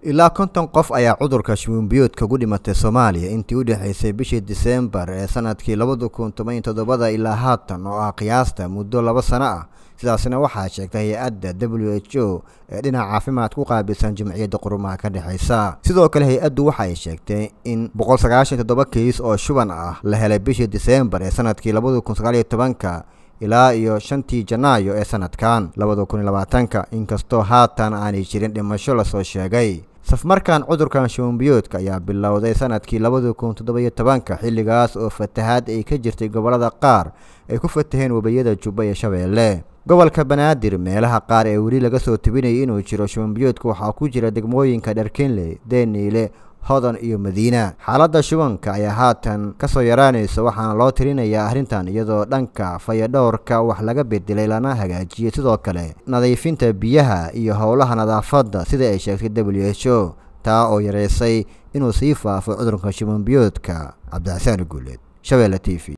ilaa konton qof ayaa cudurka shubanbiyoodka ugu dhimatay soomaaliya intii u dhexaysay bishii diseembar ee sanadkii labada kun toban iyo toddobada ilaa haatan oo ah qiyaasta muddo laba sano ah sidaasna waxaa sheegtay hay-adda w h o ee dhinaca caafimaad ku qaabilsan jimciyadda qurumaha ka dhexaysa sidoo kale hay-addu waxa ay sheegtay in boqol sagaashan toddoba kiis oo shuban ah la helay bishii diseembar ee sanadkii labada kun sagaal iyo tobanka ilaa iyo shantii janaayo ee sanadkan labada kun iyo labaatanka inkastoo haatan aanay jirin dhimasho lasoo sheegay safmarkan cudurkan shubanbiyoodka ayaa bilowday sanadkii labada kun toddoba-iyo tobanka xilligaas oo fatahaad ay ka jirtay gobollada qaar ay ku fataheen webiyada jubba iyo shabeelle gobolka banaadir meelaha qaar ee weli laga soo tebinayay inuu jiro shubanbiyoodka waxaa ku jira degmooyinka dharkinley deniile hodan iyo madiina xaaladda shubanka ayaa haatan ka soo yaraanaysa waxaana loo tirinayaa arrintan iyadoo dhanka fayadhowrka wax laga bedelay lana hagaajiyey sidoo kale nadiifinta biyaha iyo howlaha nadaafadda sida ay sheegtay w h o taa oo yareysay inuu sii faafo cudurka shubanbiyoodka cabdixasaan guuleed shabeelle t v